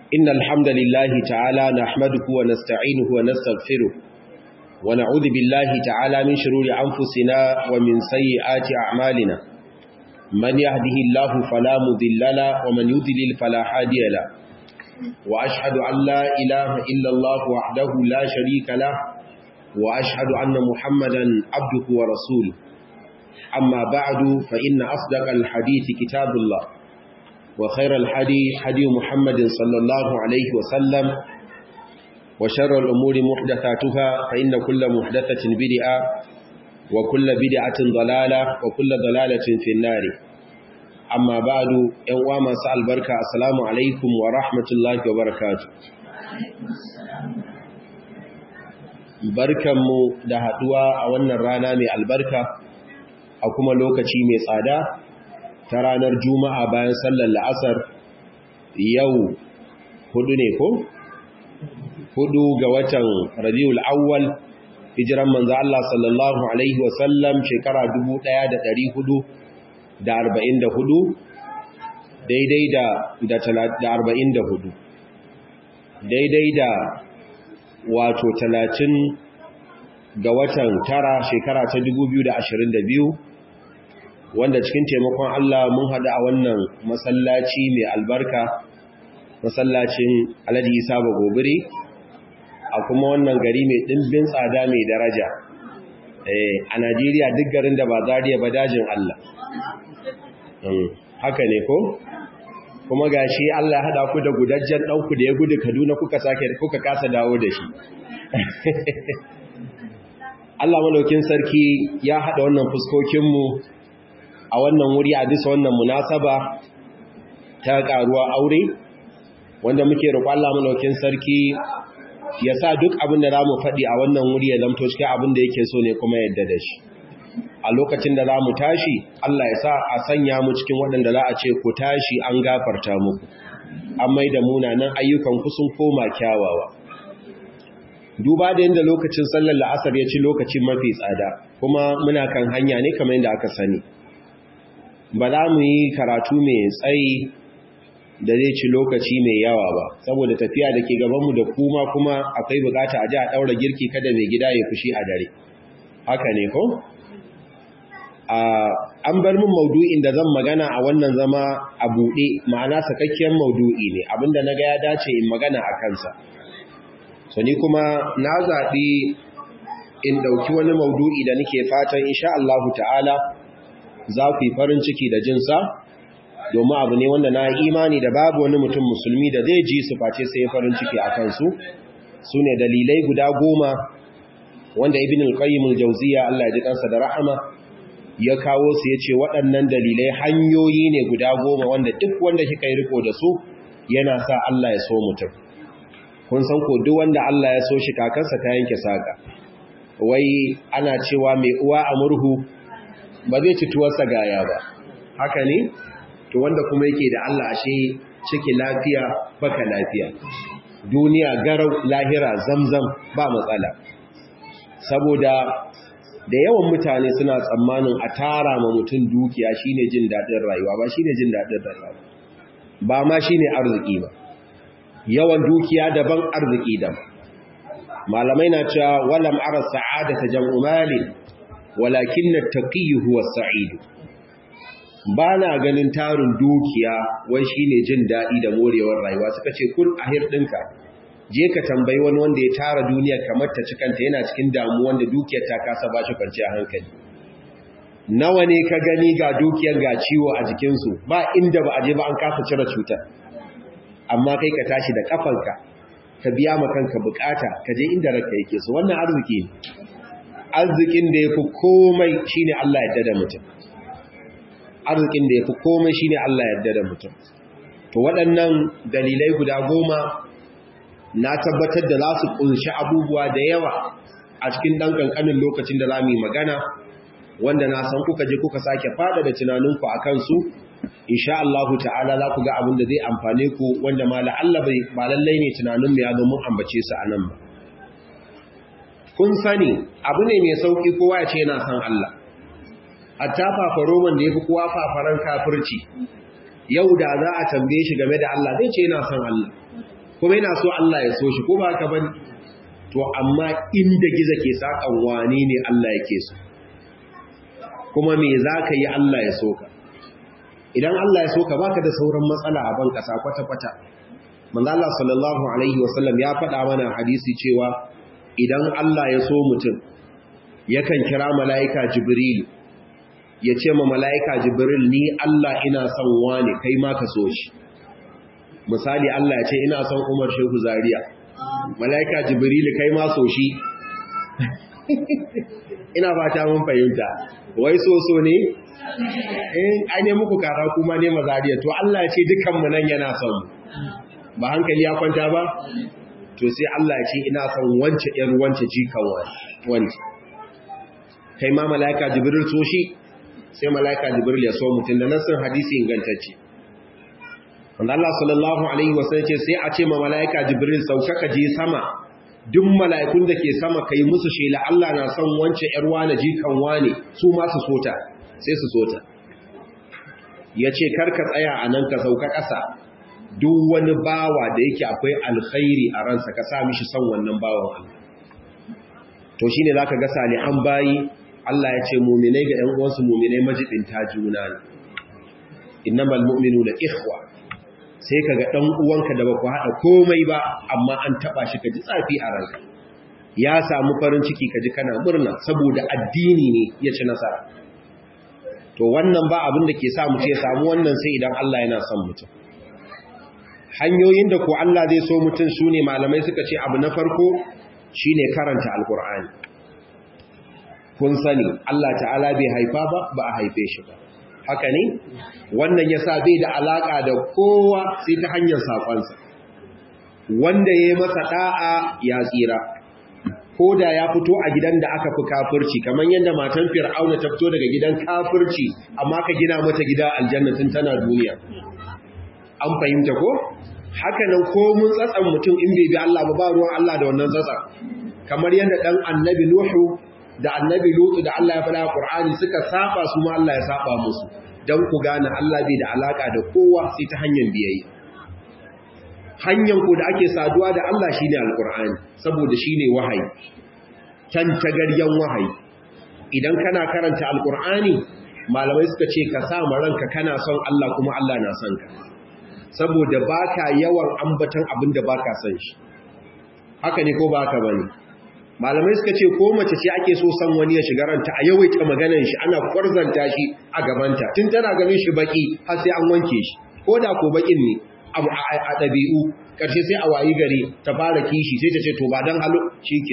إن الحمد لله تعالى نحمده ونستعينه ونستغفره ونعوذ بالله تعالى من شرور أنفسنا ومن سيئات أعمالنا من يهده الله فلا مضل له ومن يضلل فلا هادي له وأشهد أن لا إله إلا الله وحده لا شريك له وأشهد أن محمدا عبده ورسوله أما بعد فإن أصدق الحديث كتاب الله وخير الحدي حدي محمد صلى الله عليه وسلم وشر الأمور محدثاتها فإن كل محدثة بدعة وكل بدعة ضلالة وكل ضلالة في النار أما بعد يوم سأل بركة السلام عليكم ورحمة الله وبركاته barkanmu da haduwa a wannan rana mai albarka a kuma lokaci mai tsada ta ranar juma'a bayan sallar la'asar yau hudu ne ko? hudu ga watan rabiul awwal hijiran manzo Allah sallallahu alaihi wasallam shekara 1444 daidai da da 44 daidai da wato 30 ga watan tara shekara ta 2022 wanda cikin taimakon Allah mun haɗu a wannan masallaci mai albarka masallacin Alhaji Isa Bagobiri a kuma wannan gari mai ɗimbin tsada mai daraja a Najeriya duk garin da ba zariya ba dajin Allah haka ne ko kuma gashi Allah ya haɗa ku da gudajjen ɗauku da ya gudu Kaduna kuka sake kuka kasa dawo da shi Allah malaukin sarki ya haɗa wannan fuskokinmu a wannan wuri a bisa wannan munasaba ta ƙaruwa aure wanda muke roƙon Allah malaukin sarki ya sa duk abin da za mu faɗi a wannan wuri ya zamto cikin abin da yake so ne kuma yadda da shi a lokacin da za mu tashi Allah ya sa a sanya mu cikin waɗanda za a ce ku tashi an gafarta muku an mai da munanan ayyukan ku sun koma kyawawa duba da yadda lokacin sallar la'asar ya ci lokacin mafi tsada kuma muna kan hanya ne kamar yadda aka sani ba za mu yi karatu mai tsayi da zai ci lokaci mai yawa ba saboda tafiya da ke gabanmu da kuma kuma akwai bukata a ji a ɗaura girki kada mai gida ya fushi a dare haka ne ko? an bar min maudu'in da zan magana a wannan zama a buɗe ma'ana sakakkiyar maudu'i ne abinda na ga ya dace in magana a kansa so ni kuma na zaɓi in ɗauki wani maudu'i da nake fatan insha Allah ta'ala za ku yi farin ciki da jinsa domin abu ne wanda na imani da babu wani mutum musulmi da zai ji su face sai farin ciki a kansu su ne dalilai guda goma wanda ibn al-qayyim al-jawziya Allah ya ji kansa da rahama ya kawo su yace waɗannan dalilai hanyoyi ne guda goma wanda duk wanda kika yi riko da su yana sa Allah ya so mutum kun san ko duk wanda Allah ya so shi kakansa ta yanke saka wai ana cewa mai uwa a murhu ba zai ci tuwarsa gaya ba haka ne to wanda kuma yake da Allah ashe ciki lafiya baka lafiya duniya garau lahira zamzam ba matsala saboda da yawan mutane suna tsammanin a tara ma mutum dukiya shine jin dadin rayuwa ba shine jin dadin rayuwa ba ma shine arziki ba yawan dukiya daban arziki daban malamai na cewa walam ara sa'adata jam'u malin walakin at-taqiyyu huwa as-sa'id ba na ganin tarin dukiya wai shine jin daɗi da morewar rayuwa suka ce kun ahir ɗinka je ka tambayi wani wanda ya tara duniya kamar ta cikanta yana cikin damu wanda dukiyar ta kasa ba shi kwanciya hankali nawa ne ka gani ga dukiyar ga ciwo a jikinsu ba inda ba a je ba an kasa cire cutar amma kai ka tashi da kafanka ka biya ma kanka bukata ka je inda ranka yake so wannan arziki ne arzikin da ya fi komai shine Allah ya da mutum arzikin da ya fi komai shine Allah yarda da mutum to waɗannan dalilai guda goma na tabbatar da za su ƙunshi abubuwa da yawa a cikin ɗan ƙanƙanin lokacin da za mu yi magana wanda na san kuka je kuka sake fada da tunaninku a kansu insha Allahu ta'ala za ku ga abin da zai amfane ku wanda ma la'alla ba lallai ne tunanin mu ya zo mun ambace su a nan ba kun sani abu ne mai sauki kowa ya ce yana son Allah hatta fafaroman da ya fi kowa fafaran kafirci yau da za a tambaye shi game da Allah zai ce yana son Allah kuma yana so Allah ya so shi ko ba haka bane to amma inda giza ke sakan wane ne Allah yake so kuma me zaka yi Allah ya so ka idan Allah ya so ka baka da sauran matsala a ban kasa kwata-kwata manzo Allah sallallahu alaihi wasallam ya faɗa mana hadisi cewa idan Allah ya so mutum yakan kira mala'ika Jibril ya ce ma mala'ika Jibril ni Allah ina son wani kai ma ka so shi misali Allah ya ce ina son Umar Shehu Zaria mala'ika Jibril kai ma so shi ina fata mun fahimta wai so so ne eh ai ne muku kara kuma ne mazariya to Allah ya ce dukan mu nan yana son ba hankali ya kwanta ba to sai Allah ya ce ina son wance ɗan wance jikan wance kai ma malaika jibril so shi sai malaika jibril ya so mutum da nasin hadisi ingantacce wanda Allah sallallahu alaihi wasallam ce sai a ce ma malaika jibril sauka ka je sama duk mala'ikun da ke sama kai musu shela Allah na son wance ‘yar wane jikan wane su masu sota sai su sota ya ce karka tsaya a nan ka sauka ƙasa duk wani bawa da yake akwai alkhairi a ransa ka sa mishi son wannan bawan Allah to shi ne za ka ga salihan bayi Allah ya ce muminai ga ‘yan uwansu muminai majibinta juna ne innamal mu'minu da ikhwa sai ka ga ɗan uwanka da ba ku haɗa komai ba amma an taɓa shi ka ji tsafi a ranka ya samu farin ciki ka ji kana murna saboda addini ne ya ci nasara to wannan ba abin da ke sa mu ce samu wannan sai idan Allah yana son mutum hanyoyin da ko Allah zai so mutum su ne malamai suka ce abu na farko shine karanta alkur'ani kun sani Allah ta'ala bai haifa ba ba a haife shi ba haka ne wannan ya sa bai da alaƙa da kowa sai ta hanyar saƙonsa wanda ya yi masa ɗa'a ya tsira ko da ya fito a gidan da aka fi kafirci kamar yadda matan fir'auna ta fito daga gidan kafirci amma ka gina mata gida aljanna tun tana duniya an fahimta ko haka nan ko mun tsatsan mutum in bai bi Allah ba ba ruwan Allah da wannan tsatsan kamar yadda dan annabi Nuhu da annabi Lutu da Allah ya faɗa Qur'ani suka saba su ma Allah ya saba musu dan ku gane Allah bai da alaka da kowa sai ta hanyar biyayya hanyar ku da ake saduwa da Allah shine alqur'ani saboda shine wahayi can tagaryan wahayi idan kana karanta alqur'ani malamai suka ce ka sa ma ranka kana son Allah kuma Allah na son ka saboda baka yawan ambatan abin da baka son shi haka ne ko baka bane malamai suka ce ko mace ce ake so san wani ya shiga ranta a yawaita maganar shi ana kwarzanta shi a gabanta tun tana ganin shi baki har sai an wanke shi ko da ko bakin ne abu a ɗabi'u ƙarshe sai a wayi gari ta fara kishi sai ta ce to ba don halo shi ke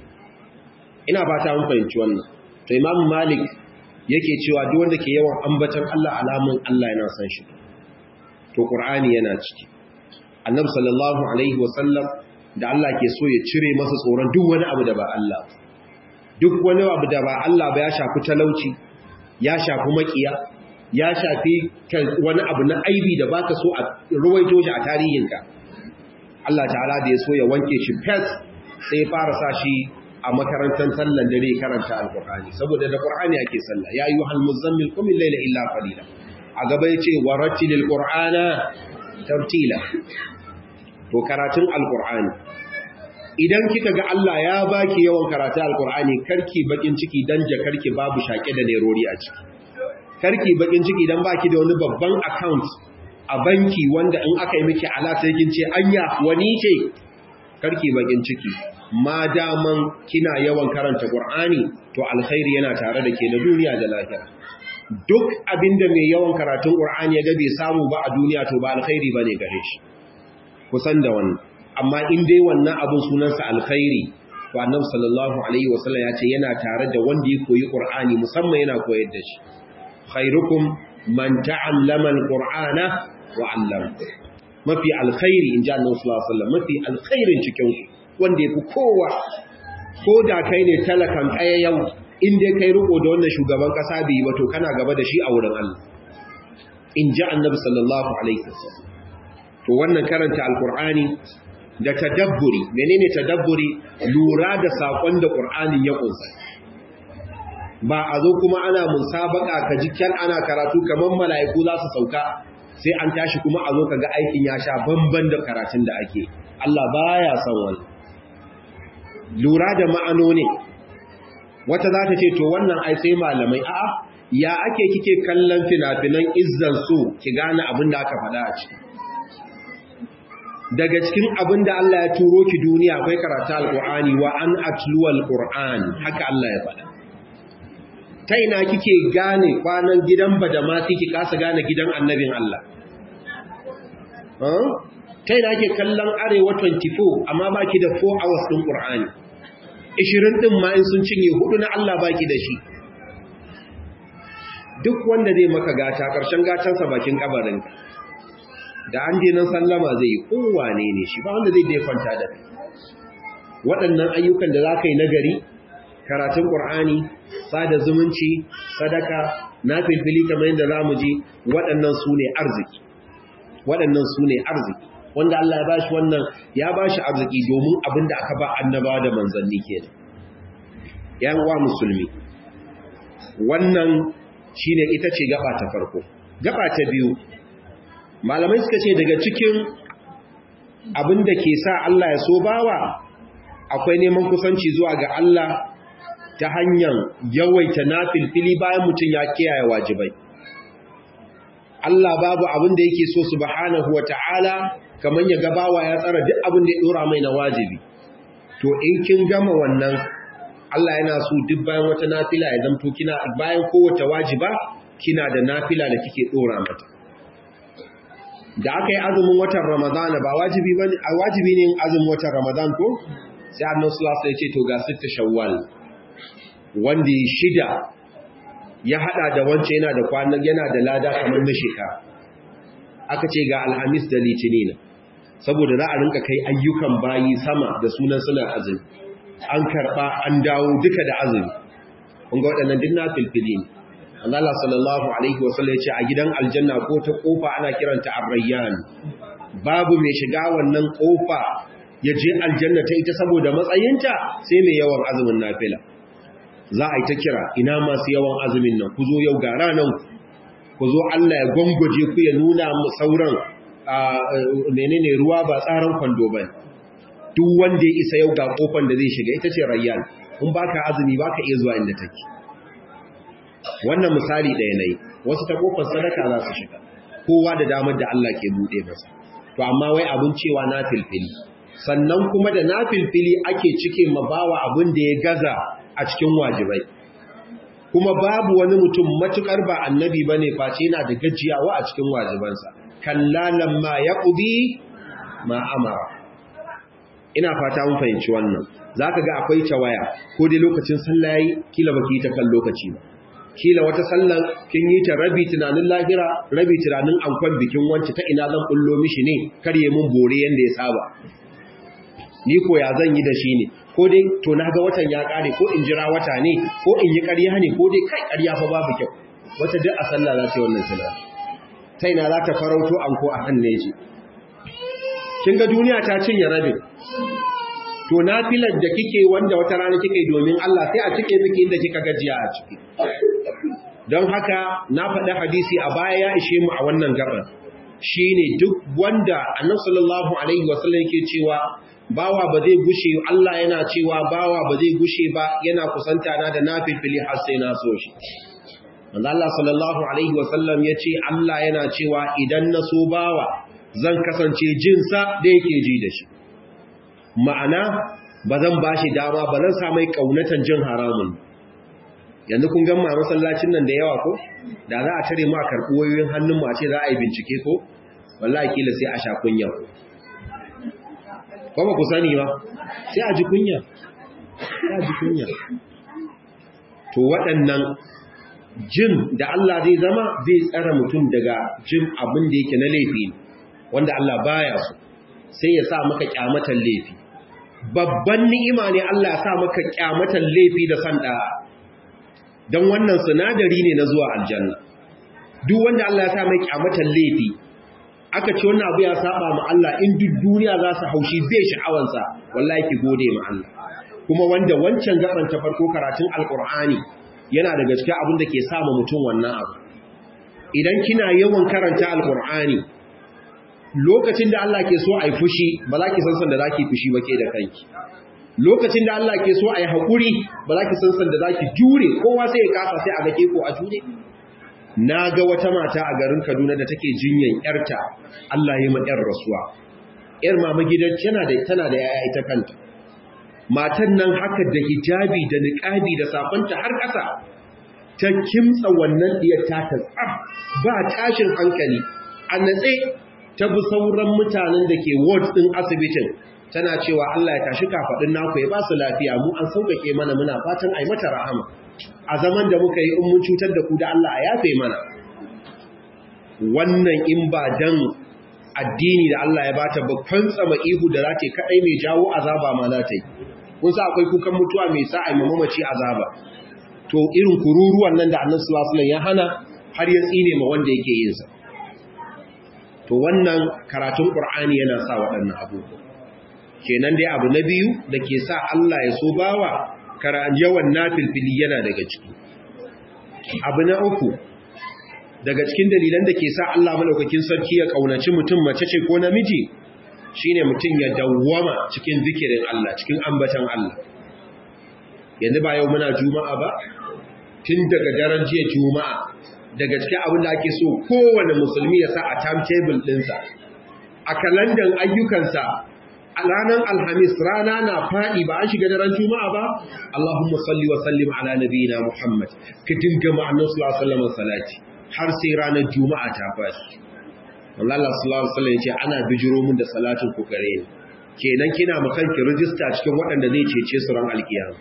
ina fata mun fahimci wannan to imamu malik yake cewa duk wanda ke yawan ambatan Allah alamun Allah yana san shi to qur'ani yana ciki annabi sallallahu alaihi wasallam da Allah ke so ya cire masa tsoron duk wani abu da ba Allah duk wani abu da ba Allah ba ya shafi talauci ya shafi makiya ya shafi wani abu na aibi da baka so a ruwaito shi a tarihinka Allah ta'ala da ya so ya wanke shi fes sai fara sa shi a makarantar sallan dare karanta alkur'ani saboda da qur'ani ake sallah ya ayyuhal muzammil qum al-layla illa qalila a gaba yace warattilil qur'ana tartila to karatun alkur'ani idan kika ga Allah ya baki yawan karatu alkur'ani karki bakin ciki dan jakarki babu shake da nerori a ciki karki bakin ciki dan baki da wani babban account a banki wanda in aka yi miki alata kin ce anya wani ce karki bakin ciki ma daman kina yawan karanta qur'ani to alkhairi yana tare da ke na duniya da lahira duk abinda mai yawan karatun qur'ani ya ga bai samu ba a duniya to ba alkhairi bane gare shi kusan da wannan amma in dai wannan abun sunansa alkhairi to annabi sallallahu alaihi wasallam ya ce yana tare da wanda ya koyi qur'ani musamman yana koyar da shi khairukum man ta'allama alqur'ana wa 'allama mafi alkhairi inji annabi sallallahu alaihi wasallam mafi alkhairin cikin wanda yafi kowa ko da kai ne talakan yau in dai kai riko da wannan shugaban kasa bai ba to kana gaba da shi a wurin Allah inji annabi sallallahu alaihi wasallam to wannan karanta alkur'ani da tadabburi menene tadabburi lura da sakon da qur'anin ya kunsa ba a zo kuma ana musabaka ka ji kyan ana karatu kaman mala'iku za su sauka sai an tashi kuma a zo ka ga aikin ya sha bamban da karatun da ake Allah baya son wani lura da ma'anoni wata za ta ce to wannan ai sai malamai a'a ya ake kike kallon fina-finan izzan su ki gane abin da aka faɗa a ciki daga cikin abin da Allah ya turo ki duniya akwai karatu alqur'ani wa an atlu alqur'an haka Allah ya faɗa ta ina kike gane kwanan gidan badamasi ki kasa gane gidan annabin Allah ta ina kike kallon arewa 24 amma baki da 4 hours din qur'ani 20 din ma in sun cinye hudu na Allah baki da shi duk wanda zai maka gata ƙarshen gatansa bakin kabarinka da an je nan sallama zai yi kowane ne shi ba wanda zai je kwanta da kai waɗannan ayyukan da za ka yi nagari karatun ƙur'ani sada zumunci sadaka na filfili kamar yadda za mu ji waɗannan su ne arziki waɗannan su ne arziki wanda Allah ya ba shi wannan ya ba shi arziki domin abin da aka ba annaba da manzanni ke da ‘yan wa musulmi wannan shi ne ita ce gaba ta farko gaba ta biyu malamai suka ce daga cikin abin da ke sa Allah ya so bawa akwai neman kusanci zuwa ga Allah ta hanyar yawaita nafilfili bayan mutum ya kiyaye wajibai Allah babu abin da yake so subhanahu wata'ala kamar ya ga bawa ya tsara duk abin da ya dora mai na wajibi to in kin gama wannan Allah yana so duk bayan wata nafila ya zamto kina bayan kowace wajiba kina da nafila da kike dora mata da aka yi azumin watan Ramadan ba wajibi bane a wajibi ne azumin watan Ramadan ko sai Annabi sallallahu alaihi wasallam ya ce to ga sitta Shawwal wanda ya shida ya hada da wance yana da kwanan yana da lada kamar na shekara aka ce ga Alhamis da Litinin saboda za a rinka kai ayyukan bayi sama da sunan suna azumi an karba an dawo duka da azumi kun ga waɗannan dinna filfili ne Allah sallallahu alaihi wasallam ya ce a gidan aljanna ko ta kofa ana kiranta ar-rayyan babu mai shiga wannan kofa ya je aljanna ta ita saboda matsayinta sai mai yawan azumin nafila za a yi ta kira ina masu yawan azumin nan ku zo yau ga ranan ku zo Allah ya gwangwaje ku ya nuna mu sauran menene ruwa ba tsaron kwando ba duk wanda ya isa yau ga kofar da zai shiga ita ce rayyan in baka azumi baka iya zuwa inda take wannan misali ɗaya ne wasu ta kofar sadaka za su shiga kowa da damar da Allah ke buɗe masa to amma wai abin cewa na filfili sannan kuma da na filfili ake cike mabawa abin da ya gaza a cikin wajibai kuma babu wani mutum matukar ba annabi bane face yana da gajiyawa a cikin wajibansa kallalan ma yaqdi ma amara ina fata mun fahimci wannan zaka ga akwai tawaya ko dai lokacin sallah yayi kila baki ta kan lokaci ba kila wata sallan kin yi ta rabi tunanin lahira rabi tunanin ankon bikin wance ta ina zan bullo mishi ne karye mun bore yanda ya saba ni ko ya zan yi da shi ne ko dai to na ga watan ya kare ko in jira wata ne ko in yi ƙarya ne ko dai kai ƙarya fa babu kyau wata duk a sallah za ta yi wannan tunani ta ina za ta farauto anko a hannu shi kin ga duniya ta cinye rabin to nafilar da kike wanda wata rana kike domin Allah sai a cike miki inda kika gajiya a ciki don haka na faɗi hadisi a baya ya ishe mu a wannan gaban shine duk wanda annabi sallallahu alaihi wasallam yake cewa bawa ba zai gushe Allah yana cewa bawa ba zai gushe ba yana kusanta na da nafilfili har sai na so shi manzo Allah sallallahu alaihi wasallam yace Allah yana cewa idan na so bawa zan kasance jinsa da yake ji da shi ma'ana ba zan bashi dama ba zan sa mai kaunatan jin haramun yanzu kun gan ma masallacin nan da yawa ko da za a tare mu a karɓi wayoyin hannun mu a ce za a yi bincike ko wallahi kila sai a sha kunya ko ba ku sani ba sai a ji kunya sai a ji kunya to waɗannan jin da Allah zai zama zai tsara mutum daga jin abin da yake na laifi wanda Allah baya so sai ya sa maka kyamatan laifi babban ni'ima ne Allah ya sa maka kyamatan laifi da san da dan wannan sinadari ne na zuwa aljanna duk wanda Allah ya sa mai kyamatan laifi aka ce wannan abu ya saba ma Allah in duk duniya za su haushi bai sha'awansa wallahi ki gode ma Allah kuma wanda wancan gaban ta farko karatun alqur'ani yana daga cikin abin da ke sa mutum wannan abu idan kina yawan karanta alkur'ani lokacin da Allah ke so a yi fushi ba za ki san san da za ki fushi ba ke da kanki lokacin da Allah ke so a yi haƙuri ba za ki san san da za ki jure kowa sai ya kasa sai a ga ko a jure na ga wata mata a garin Kaduna da take jinyan yarta Allah ya ma yar rasuwa yar mama gidan tana da tana da yaya ita kanta matan nan haka da hijabi da niqabi da safanta har ƙasa ta kimtsa wannan diyar ta ta tsaf ba tashin hankali a natse ta bi sauran mutanen da ke ward din asibitin tana cewa Allah ya tashi kafaɗin naku ya ba su lafiya mu an sauƙaƙe mana muna fatan ai mata rahama a zaman da muka yi in mun cutar da ku da Allah a yafe mana wannan in ba dan addini da Allah ya bata ba fantsama ihu da za ta kaɗai mai jawo azaba ma za ta yi kun sa akwai kukan mutuwa mai sa a mamaci azaba to irin kururuwan nan da annabi sallallahu alaihi ya hana har ya tsine ma wanda yake yin sa to wannan karatun qur'ani yana sa waɗannan abubuwa kenan dai abu na biyu da ke sa Allah ya so bawa karan yawan nafilfili yana daga ciki abu na uku daga cikin dalilan da ke sa Allah madaukakin sarki ya kaunaci mutum mace ce ko namiji shine mutum ya dawwama cikin zikirin Allah cikin ambatan Allah yanzu ba yau muna juma'a ba tun daga daren jiya juma'a daga cikin abin da ake so kowane musulmi ya sa a timetable ɗinsa a kalandan ayyukansa a ranar alhamis rana na faɗi ba an shiga daren juma'a ba Allahumma salli wa sallim ala nabiyina Muhammad ka dinga ma'annar sallallahu alaihi salati har sai ranar juma'a ta fashi Allah sallallahu alaihi wasallam yace ana bijiro mun da salatin ku gare ni kenan kina makanki rijista cikin waɗanda zai cece su ran alkiyama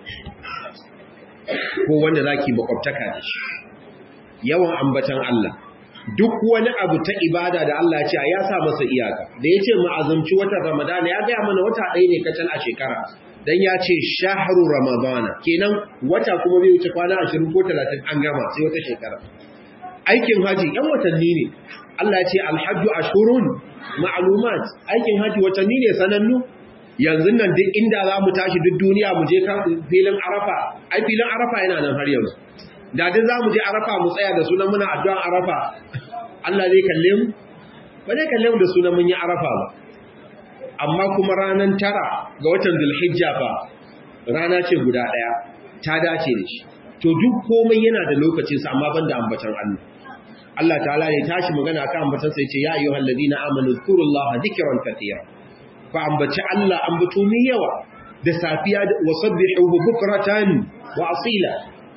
ko wanda zaki makwabtaka da shi yawan ambatan Allah duk wani abu ta ibada da Allah ya ce ya sa masa iyaka da yace mu azumci watan Ramadan ya ga mana wata ɗaya ne kacal a shekara dan ya ce shahru ramadana kenan wata kuma bai wuce kwana 20 ko 30 an gama sai wata shekara aikin haji yan watanni ne Allah ya ce alhajju ashurun ma'lumat aikin haji watanni ne sanannu yanzu nan duk inda za mu tashi duk duniya mu je filin arafa ai filin arafa yana nan har yanzu da duk za mu je arafa mu tsaya da sunan muna addu'an arafa Allah zai kalle mu ba zai kalle mu da sunan mun yi arafa ba amma kuma ranar tara ga watan zulhijja fa rana ce guda ɗaya ta dace da shi to duk komai yana da lokacinsa amma banda ambatan Allah Allah ta'ala ne tashi magana akan ambatan sai ce ya ayyuhal ladina amanu zkurullaha dhikran katira fa ambaci Allah ambato mai yawa da safiya wa sabbihuhu bukratan wa asila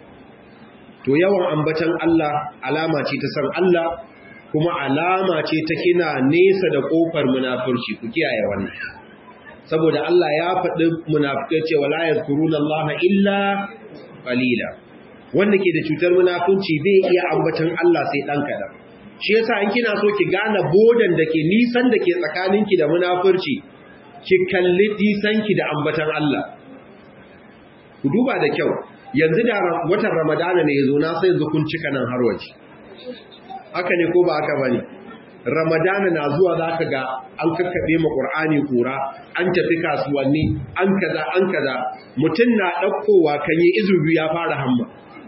to yawan ambatan Allah alama ce ta san Allah kuma alama ce ta kina nesa da kofar munafurci ku kiyaye wannan saboda Allah ya faɗi munafikai cewa la yazkuruna Allah illa qalila wanda ke da cutar munafunci bai iya ambatan Allah sai dan kadan shi yasa in kina so ki gane bodan da ke nisan da ke tsakaninki da munafurci ki kalli nisanki da ambatan Allah ku duba da kyau yanzu da watan Ramadana ne yazo na sai yanzu kun cika nan har waje haka ne ko ba haka bane Ramadana na zuwa zaka ga an kakkabe ma Qur'ani kura an tafi kasuwanni an kaza an kaza mutun na daukowa kan yi izubi ya fara hamma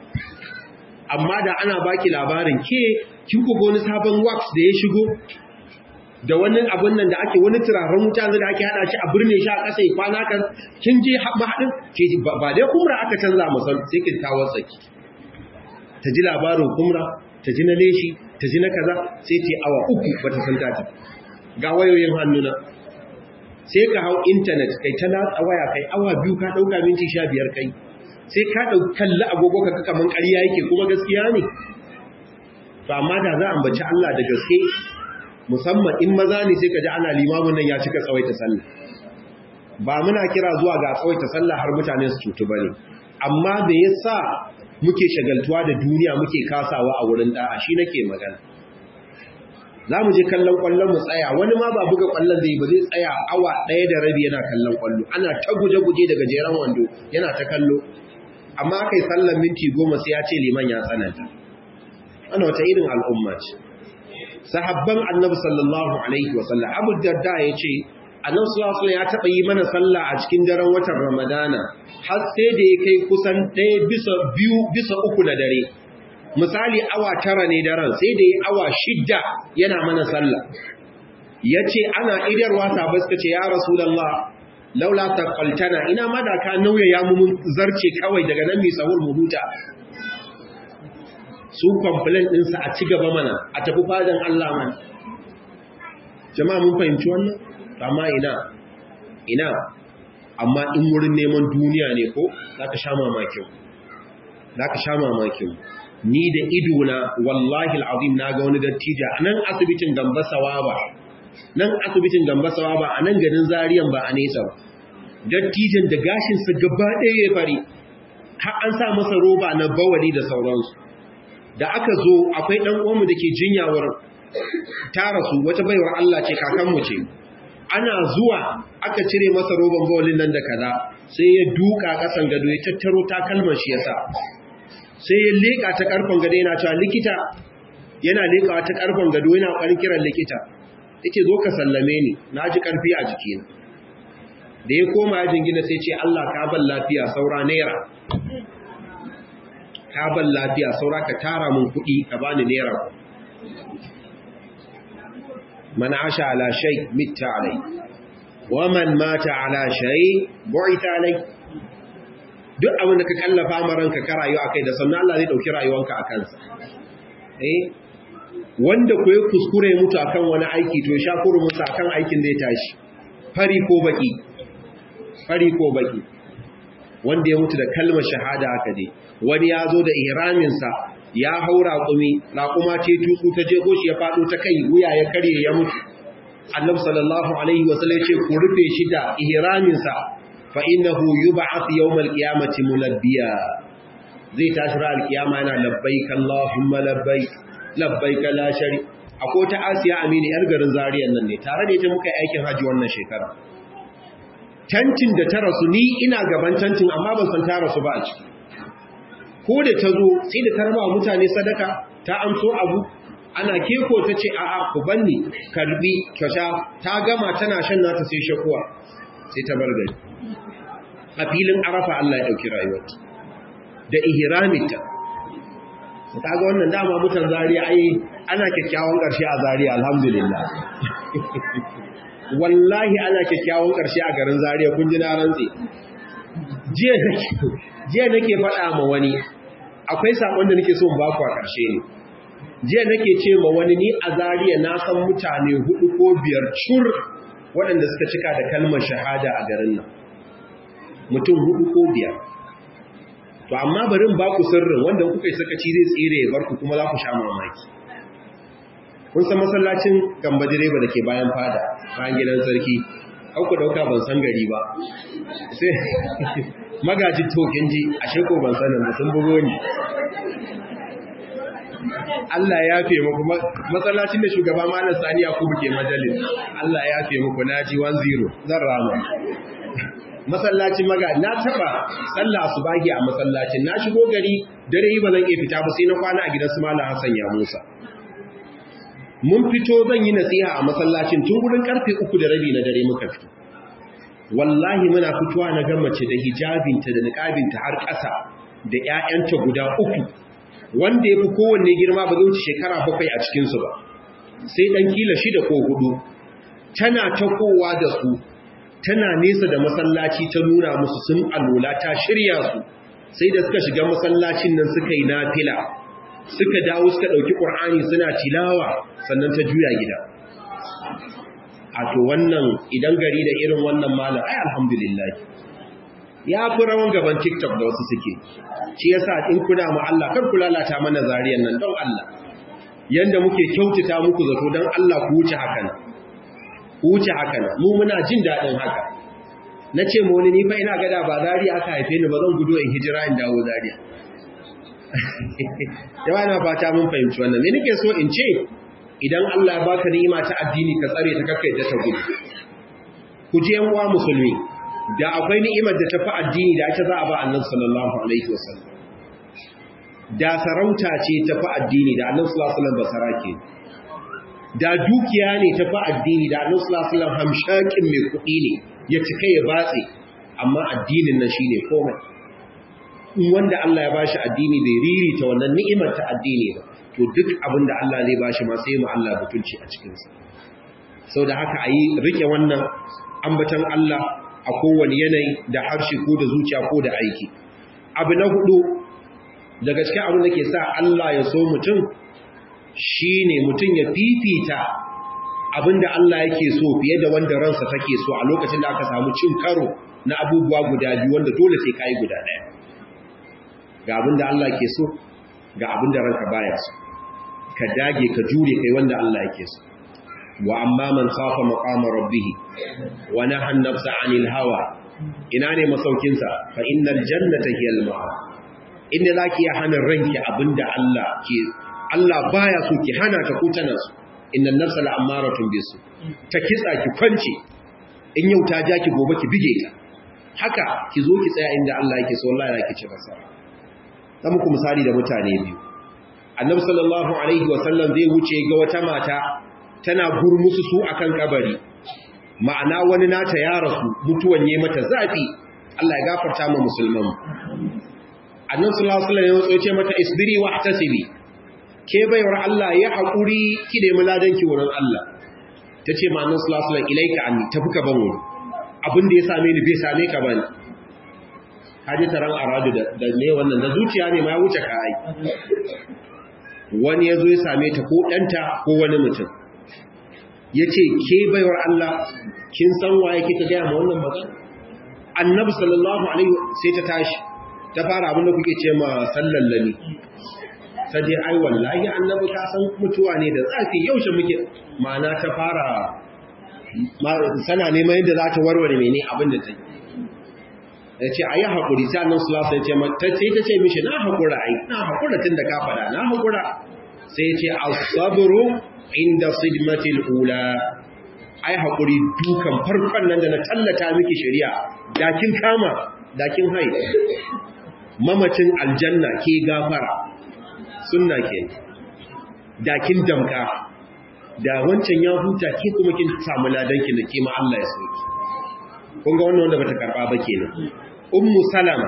amma da ana baki labarin ke kin ku wani sabon wax da ya shigo da wani abun nan da ake wani turaren wuta da ake hada shi a birne shi a ƙasa ya kwana kan kin je mahaɗin ke ba dai kumra aka canza masal sai kin kawo tsaki ta ji labarin kumra ta ji na leshi ta ji na kaza sai ta awa uku bata san ta ta ga wayoyin hannuna sai ka hau intanet kai ta latsa waya kai awa biyu ka ɗauka minti sha biyar kai sai ka ɗau kalli agogo ka kaman ƙarya yake kuma gaskiya ne to amma da za a ambaci Allah da gaske musamman in maza ne sai ka ji ana limamin nan ya cika tsawaita sallah ba muna kira zuwa ga tsawaita sallah har mutane su cutu bane amma me yasa muke shagaltuwa da duniya muke kasawa a wurin da'a shi nake magana za mu je kallon kwallon mu tsaya wani ma ba buga kwallon zai ba zai tsaya awa ɗaya da rabi yana kallon kwallo ana ta guje-guje daga jeren wando yana ta kallo amma aka yi sallan minti goma sai ya ce liman ya tsananta ana wata irin al'umma ce sahabban annabi sallallahu alaihi wasallam abu darda ya ce annabi sallallahu alaihi ya taɓa yi mana sallah a cikin daren watan ramadana har sai da ya kai kusan ɗaya bisa biyu bisa uku na dare misali awa tara ne daren sai da yi awa shidda yana mana sallah ya ce ana idarwa sabai suka ce ya rasulallah laula taqaltana ina ma da ka nauya ya mu zarce kawai daga nan mai sahur mu huta su complain din sa a ci gaba mana a tafi fadan Allah mana jama'a mun fahimci wannan amma ina ina amma in wurin neman duniya ne ko zaka sha mamakin zaka sha mamakin ni da idona wallahi alazim naga wani dattija nan asibitin Gambasawa ba nan asibitin gambasawa ba a nan garin zariyan ba a nesa ba dattijan da gashinsa gaba ɗaya ya fari har an sa masa roba na bawali da sauransu da aka zo akwai ɗan uwanmu da ke jinyawar tara su wata baiwar Allah ce kakanmu ce ana zuwa aka cire masa roban bawalin nan da kaza sai ya duka ƙasan gado ya tattaro takalman shi yasa sai ya leƙa ta ƙarfen gado yana cewa likita yana leƙawa ta ƙarfen gado yana ƙwarin kiran likita yake zo ka sallame ni na ji ƙarfi a jikina da ya koma ya jingina sai ce Allah ka ban lafiya saura naira ka ban lafiya saura ka tara mun kuɗi ka bani naira man asha ala shay mitta alai wa man mata ala shay bu'ita alai duk abin da ka kallafa maranka ka rayu akai da sannan Allah zai dauki rayuwanka akan sa eh wanda ku ya kuskure mutu akan wani aiki to sha musu akan aikin zai tashi fari ko baki fari ko baki wanda ya mutu da kalmar shahada haka dai wani ya zo da ihraminsa ya hau raƙumi raƙuma ce tutsu ta je goshi ya faɗo ta kai wuya ya karye ya mutu annabi sallallahu alaihi wasallam ya ce ku rufe shi da ihraminsa fa innahu yub'ath yawmal qiyamati mulabbiya zai tashi ra alkiyama yana labbaik allahumma labbaik labbaik la shari akwai ta asiya amini yar garin zariyan nan ne tare da ita muka yi aikin haji wannan shekara tantin da ta rasu ni ina gaban tantin amma ban san ta rasu ba a ciki ko da ta zo sai da ta raba mutane sadaka ta amso abu ana keko ta ce a'a ku banni karbi kyauta ta gama tana shan nata sai shakuwa sai ta bar gari a filin arafa Allah ya dauki rayuwarta da ihraminta ta ga wannan dama mutan zariya ai ana kyakkyawan ƙarshe a zariya alhamdulillah wallahi ana kyakkyawan ƙarshe a garin zariya kun ji na rantse jiya nake faɗa ma wani akwai saƙon da nake so in baku a ƙarshe ne jiya nake ce ma wani ni a zariya na san mutane hudu ko biyar cur waɗanda suka cika da kalmar shahada a garin nan mutum hudu ko biyar to amma barin ba ku sirrin wanda kuka yi sakaci zai tsire ya bar ku kuma za ku sha mamaki kun san masallacin gamba direba da ke bayan fada bayan gidan sarki an ku dauka ban san gari ba sai magaji tokin ji a sheko ban sanin da sun bugo ni Allah ya fi muku masallacin da shugaba malam Sani Yakubu ke majalis Allah ya fi muku naji 10 zan rama masallacin maga na taba sallah subahi a masallacin na shigo gari dare yi ba zan iya fita ba sai na kwana a gidan su malam Hassan ya Musa mun fito zan yi nasiha a masallacin tun gurin karfe uku da rabi na dare muka fito wallahi muna fitowa na ga mace da hijabinta da niqabinta har ƙasa da ƴaƴanta guda uku wanda ya fi kowanne girma ba zai wuce shekara bakwai a cikinsu ba sai ɗan kila shida ko hudu tana takowa da su tana nesa da masallaci ta nuna musu sun alula ta shirya su sai da suka shiga masallacin nan suka yi nafila suka dawo suka ɗauki ƙur'ani suna tilawa sannan ta juya gida a to wannan idan gari da irin wannan malam ai alhamdulillah ya fi rawan gaban tiktok da wasu suke shi yasa in kuna mu Allah kar ku lalata mana zariyan nan don Allah yanda muke kyautata muku zato don Allah ku wuce haka nan ku wuce haka nan mu muna jin daɗin haka na ce ma wani ni fa ina gada ba zariya aka haife ni ba zan gudu in hijira in dawo zariya yawa na fata mun fahimci wannan me nake so in ce idan Allah ya baka ni'ima ta addini ka tsare ta kakkai ta gudu ku je yan uwa musulmi da akwai ni'imar da tafi addini da ita za a ba annabi sallallahu alaihi wasallam da sarauta ce tafi addini da annabi sallallahu alaihi wasallam basarake da dukiya ne tafi addini da annabi sallallahu alaihi wasallam hamshakin mai kuɗi ne ya cika ya batse amma addinin nan shine komai wanda Allah ya bashi addini bai ririta wannan ni'imar ta addini ba to duk abin da Allah zai bashi ma sai mu Allah butulci a cikin sa saboda haka ayi rike wannan ambatan Allah a kowane yanayi da harshe ko da zuciya ko da aiki abu na hudu daga cikin abin da ke sa Allah ya so mutum shine mutum ya fifita abinda Allah yake so fiye da wanda ransa take so a lokacin da aka samu cin karo na abubuwa guda biyu wanda dole sai kai guda ɗaya ga abinda Allah ke so ga abinda ranka baya so ka dage ka jure kai wanda Allah yake so wa amma man khafa maqama rabbih wa nahan nafsa 'anil hawa ina ne masaukin sa fa innal jannata hiyal ma'a inda zaki ya hana ranki abinda Allah ke Allah baya so ki hana ta ko tana so innan nafsa la'amaratun bisu ta kitsa ki kwance in yau ta ja ki gobe ki bige ta haka ki zo ki tsaya inda Allah yake so wallahi yake ci nasara dan muku misali da mutane biyu annabi sallallahu alaihi wa sallam zai wuce ga wata mata tana gurmusu su akan kabari ma'ana wani nata ya rasu mutuwan yayi mata zafi Allah ya gafarta ma musulman annabi sallallahu alaihi wa sallam ya ce mata isbiri wa ihtasibi ke baiwar Allah ya haƙuri ki da muladanki wurin Allah ta ce ma'anin sulasulan ilaika an tafi ka ban wuri abin da ya same ni bai same ka ban haji taron aradu da ne wannan da zuciya ne ma ya wuce ka ai wani ya zo ya same ta ko ɗanta ko wani mutum ya ce ke baiwar Allah kin san waye kika gaya ma wannan magana annabi sallallahu alaihi sai ta tashi ta fara abin da kuke ce ma sallallani ta je ai wallahi annabi ka san mutuwa ne da zafi yaushe muke ma'ana ta fara sana neman yadda za ta warware mene abin da ta yi ya ce a yi haƙuri sai annan sulasa ya ce ta ce ta ce mishi na haƙura ai na haƙura tun da ka faɗa na haƙura sai ya ce asaburu inda sidmatil ula ai haƙuri dukan farkon nan da na tallata miki shari'a dakin kama dakin hai mamacin aljanna ke gafara sunna ke dakin damka da wancan ya huta ke kuma kin samu ladanki da kima Allah ya soki kun ga wannan wanda bata karba ba kenan ummu salama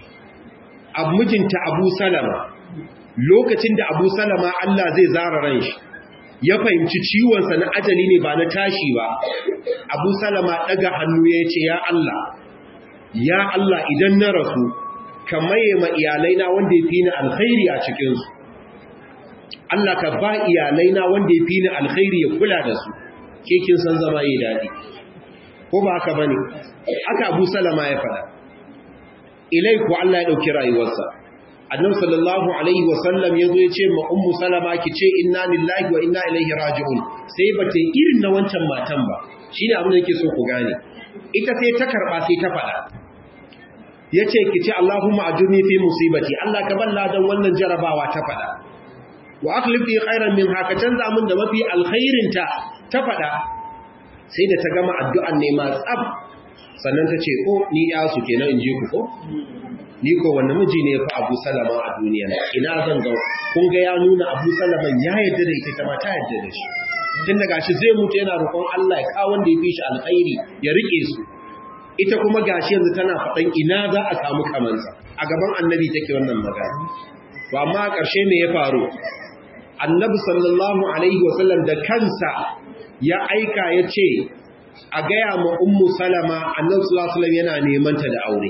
abmijinta abu salama lokacin da abu salama Allah zai zara ran shi ya fahimci ciwon sa na ajali ne ba na tashi ba abu salama daga hannu ya ce ya Allah ya Allah idan na rasu ka maye ma iyalaina wanda ya fi ni alkhairi a cikinsu Allah ka ba iyalaina wanda ya fi ni alkhairi ya kula da su ke kin san zama yi daɗi ko ba haka bane aka Abu Salama ya faɗa ilai ku Allah ya dauki rayuwarsa annabi sallallahu alaihi wa sallam yazo ya ce ma ummu salama ki ce inna lillahi wa inna ilaihi raji'un sai ba ta irin na wancan matan ba shine abin da yake so ku gane ita sai ta karba sai ta faɗa yace ki ce Allahumma ajurni fi musibati Allah ka balla dan wannan jarabawa ta faɗa wa akhlif li khairan min haka canza mun da mafi alkhairin ta ta fada sai da ta gama addu'an ne ma tsab sannan ta ce ko ni ya su kenan in je ku ko ni ko wanda miji ne fa Abu Salama a duniya ina zan ga kun ga ya nuna Abu Salama ya yarda da ita ma ta yarda da shi tun daga shi zai mutu yana roƙon Allah ya kawo wanda ya fi shi alkhairi ya rike su ita kuma gashi yanzu tana faɗan ina za a samu kamansa a gaban annabi take wannan magana to amma a ƙarshe me ya faru annabi sallallahu alaihi wasallam da kansa ya aika ya ce a gaya ma ummu salama annabi sallallahu alaihi yana neman ta da aure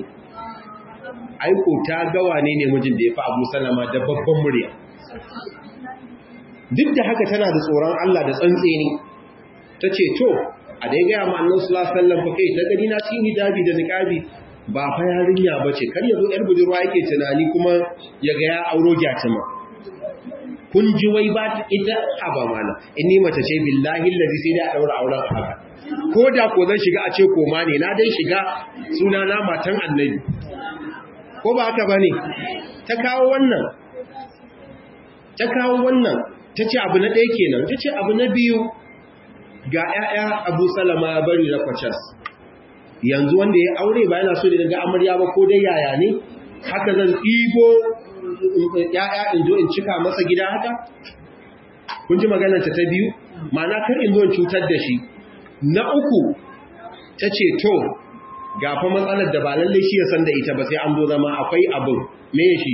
aiko ta gawa ne ne mijin da ya fi abu salama da babban murya duk da haka tana da tsoron Allah da tsantseni ta ce to a da ya gaya ma annabi sallallahu alaihi wasallam fa kai ta gani na cikin hijabi da niqabi ba fa yarinya bace kar ya zo yar budurwa yake tunani kuma ya ga ya auro gyatima kun ji wai ba ita aba mana inni mace ce billahi allazi sai da daura auren haka ko da ko zan shiga a ce koma ne na dai shiga suna na matan annabi ko ba haka bane ta kawo wannan ta kawo wannan ta ce abu na ɗaya kenan ta ce abu na biyu ga 'ya'ya abu salama ya bari na kwacas yanzu wanda ya aure ba yana so da ga amarya ba ko dai yaya ne haka zan ɗibo ‘ya'ya in zo in cika masa gida haka? Kun ji maganarta ta biyu? Mana kar in zo in cutar da shi. Na uku, ta ce, To, ga fa matsalar da ba lalle shi ya san da ita ba sai an zo zama akwai abin me shi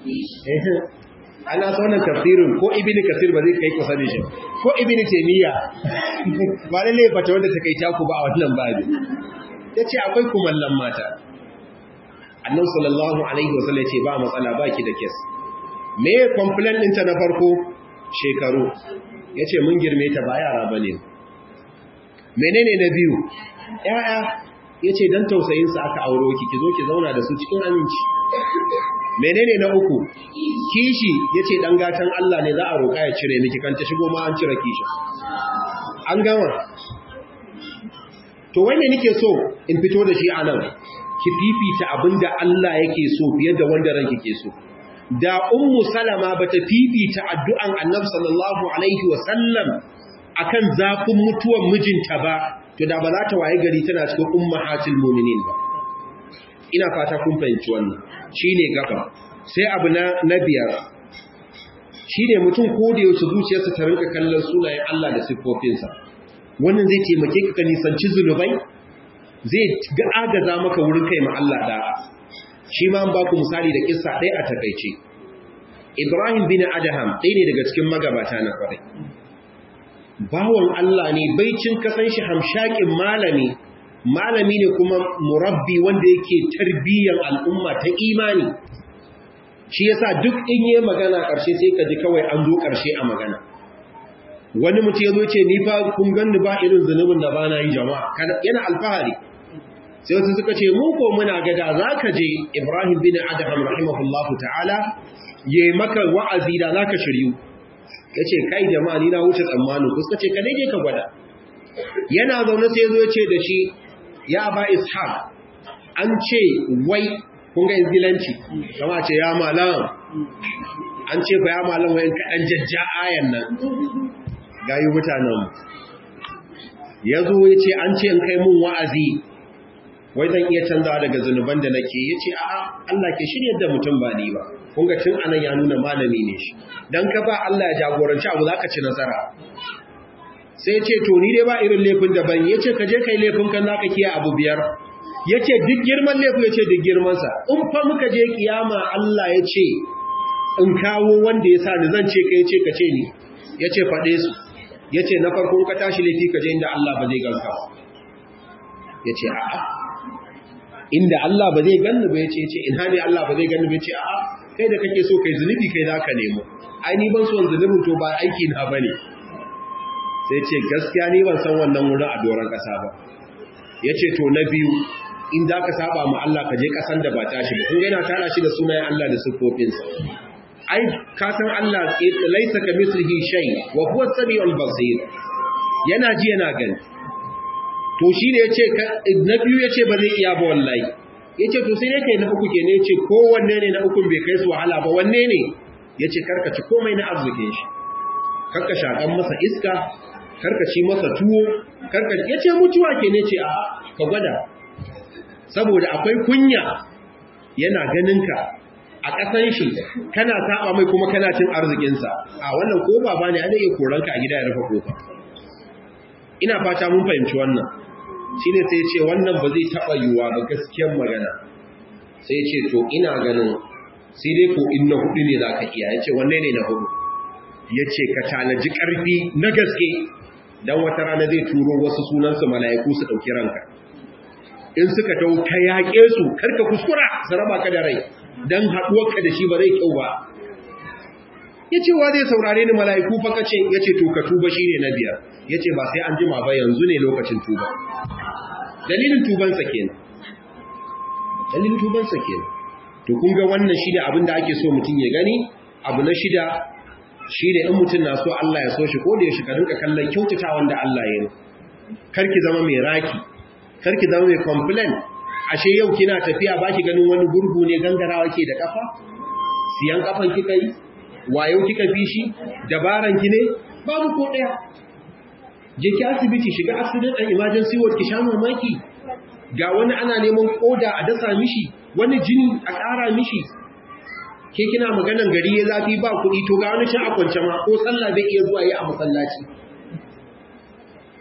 ana saunan tafsirin ko ibini kasir ba zai kai kusa da shi ko ibini taimiyya ba lalle fata wanda ta kai taku ba a wannan babi ya ce akwai kumallon mata annan sallallahu alaihi wasallam ya ce ba matsala ba ki da kes me complaint ɗinta na farko shekaru ya ce mun girme ta ba yara ba ne menene na biyu ‘ya'ya ya ce don tausayinsa aka auro ki ki zo ki zauna da su cikin aminci menene na uku kishi ya ce ɗan gatan Allah ne za a roƙa ya cire miki kan ta shigo ma an cire kishin an gama to wanda nake so in fito da shi a nan ki fifita abinda Allah yake so fiye da wanda ranki ke so da ummu salama bata fifita addu'an annabi sallallahu alaihi wasallam akan zafin mutuwan mijinta ba to da ba za ta waye gari tana cikin ummahatul mu'minin ba ina fata kun fahimci wannan shine gaba sai abu na na biyar shine mutum ko da yaushe zuciyarsa ta rinka kallon sunayen Allah da siffofinsa wannan zai taimake ka nisanci zunubai zai ga agaza maka wurin kai ma Allah da shi ma ba ku misali da kissa ɗaya a takaice Ibrahim bin Adham ɗaya ne daga cikin magabata na kwarai bawan Allah ne baicin kasan shi hamshakin malami malami ne kuma murabbi wanda yake tarbiyyar al'umma ta imani shi yasa duk in yi magana ƙarshe sai ka ji kawai an zo ƙarshe a magana wani mutum ya zo ce ni fa kun ganni ba irin zunubin da ba na yi jama'a yana alfahari sai wasu suka ce mu ko muna gada za ka je ibrahim bin adham rahimahullahu ta'ala ya yi maka wa'azi da za ka shiryu ya ce kai jama'a ni na wuce tsammanin ku suka ce ka je ka gwada yana zaune sai zo ya ce da shi ya ba ishaq an ce wai kun ga izgilanci kama ce ya malam an ce fa ya malam wayan kaɗan jajja ayan nan gayi mutanen ya zo ya ce an ce in kai mun wa'azi wai zan iya canzawa daga zunuban da nake ya ce a'a Allah ke shirya da mutum ba ni ba kun ga tun anan ya nuna malami ne shi dan ka ba Allah ya jagoranci abu zaka ci nasara sai ce to ni dai ba irin laifin da ban yace ka je kai laifin kan zaka kiyaye abu biyar yace duk girman laifin yace duk girman sa in fa muka je kiyama Allah yace in kawo wanda ya sa ni zan ce kai yace ka ce ni yace fade su yace na farko ka tashi laifi ka je inda Allah ba zai ganka ba yace a'a inda Allah ba zai ganni ba yace yace ina ne Allah ba zai ganni ba yace a'a kai da kake so kai zunubi kai zaka nemo ai ni ban so zunubin to ba aiki na bane sai ce gaskiya ni ban san wannan wurin a doron kasa ba yace to na biyu in za ka saba ma Allah ka je kasan da ba tashi ba kun ga yana tara shi da sunayen Allah da sifofinsa ai ka san Allah laisa ka mislihi shay wa huwa as-sami'ul basir yana ji yana gani to shi ne yace na biyu yace ba zai iya ba wallahi yace to sai yake na uku kenan yace ko wanne ne na uku bai kai su wahala ba wanne ne yace karka ci komai na arzikin shi karka shakan masa iska karka ci masa tuwo karka yace mutuwa kenan yace a ka gwada saboda akwai kunya yana ganin ka a ƙasan shi kana saba mai kuma kana cin arzikinsa a wannan ko baba ne ana iya koranka a gida ya rufe kofa ina fata mun fahimci wannan shine sai ce wannan ba zai taɓa yiwuwa ba gaskiyar magana sai ce to ina ganin sai dai ko in na hudu ne za ka iya ya ce wanne ne na hudu ya ce ka tanaji ƙarfi na gaske don wata rana zai turo wasu sunansu mala'iku su ɗauki ranka in suka dau ka yaƙe su karka kuskura su raba ka da rai don haɗuwarka da shi ba zai kyau ba ya ce wa zai saurare ni mala'iku fa kace ya ce to ka tuba shi ne na biyar ya ce ba sai an jima ba yanzu ne lokacin tuba dalilin tubansa kenan dalilin tubansa kenan to kun ga wannan shi ne abin da ake so mutum ya gani abu na shida shi ne in mutum na so Allah ya so shi ko da ya shiga rinka kallon kyautata wanda Allah ya yi karki zama mai raki karki zama mai complain ashe yau kina tafiya baki ganin wani gurgu ne gangarawa ke da kafa siyan kafan kika yi wayo kika fi shi dabaran ki ne babu ko daya je ki asibiti shiga accident and emergency ward ki sha mamaki ga wani ana neman koda a dasa mishi wani jini a ƙara mishi ke kina maganan gari ya zafi ba kuɗi to ga wani can a kwance ma ko sallah zai iya zuwa yi a masallaci